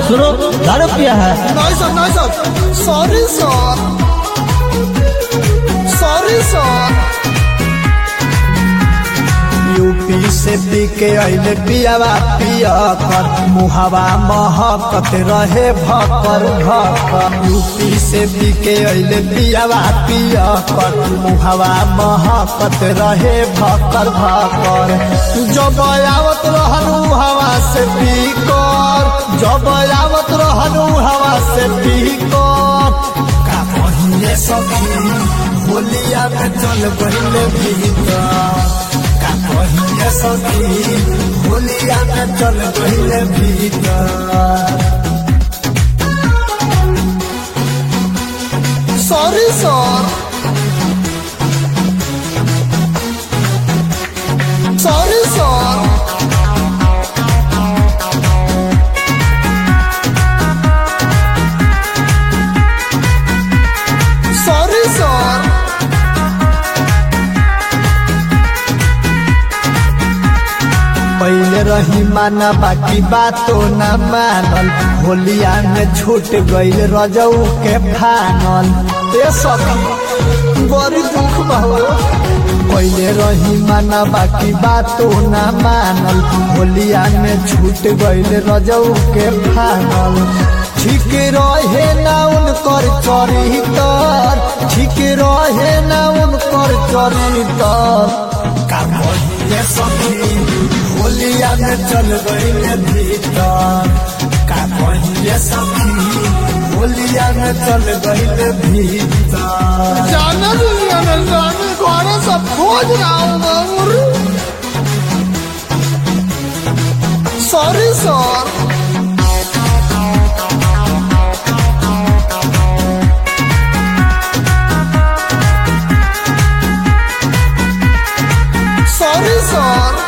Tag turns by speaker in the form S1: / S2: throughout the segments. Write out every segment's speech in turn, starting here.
S1: सुनो दारू पिया है
S2: नहीं सर नहीं sir sorry sir sorry sir UP से पी के अइले पियावा पिया कर मुहावा महकत रहे भकर भकर यूपी से पी के अइले पियावा पिया कर मुहावा महकत रहे भकर भकर जब आवत रहनु हवा से पी कर जब आवत रहनु हवा से पी कर का कहिए सखी होलिया में चल गइले भीतर का कहिए सखी होलिया में चल गइले भीतर sorry sir sorry sir sorry sir पहले रही माना बाकी बातो न मानल होलिया में छूट गईल रजऊ के फानल ए सखी बड़ी दुख बहु पहले रही माना बाकी बातो न मानल होलिया में छूट गईल रजऊ के फानल ठीक रहे ना उनकर चरितर ठीक रहे ना उनकर चरितर का कहिए सखी होलिया में चल गईले भीतर का कहिए सखी होलिया में चल गईले भीतर
S3: जाना दुनिया में जाने द्वारा सब खोज रहा हूँ
S2: सॉरी सर सॉरी सर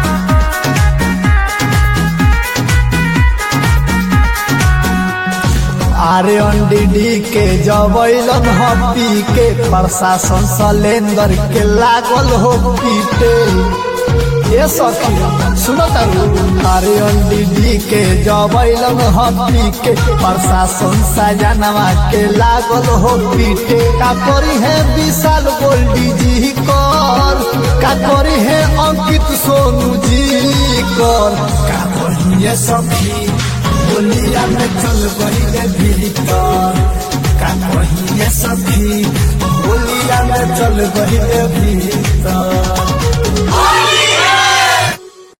S2: आरे डीडी के जबैलन हपी के प्रशासन सलेंदर के लागल हो पीटे ये सखी सुनो तारू अरे डीडी के जबैलन हपी के प्रशासन सजनवा के लागल हो पीटे का करी है विशाल गोल्डी जी कर का करी है अंकित सोनू जी कर का कहिए सखी होलिया में चल गईले भीतर का कहिए सखी होलिया में चल गईले भीतर